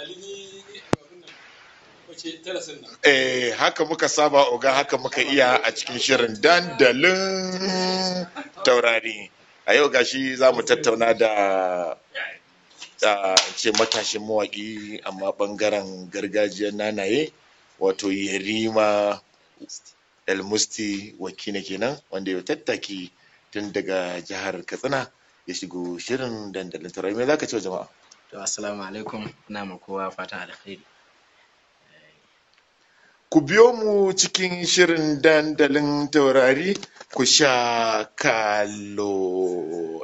Eh, haka muka saba oga haka muka iya a cikin shirin dandalin taurari. A yau gashi za mu tattauna da da ce matashin mawaƙi amma ɓangaren gargajiyar nanaye wato Yerima El-Musti Wakina kenan wanda ya tattaki tun daga jihar Katsina ya shigo shirin dandalin taurari. Me za ka ce wa jama'a? To assalamu alaikum ina ma kowa fatan alkhairi. Ku biyo mu cikin shirin dandalin taurari ku sha kallo.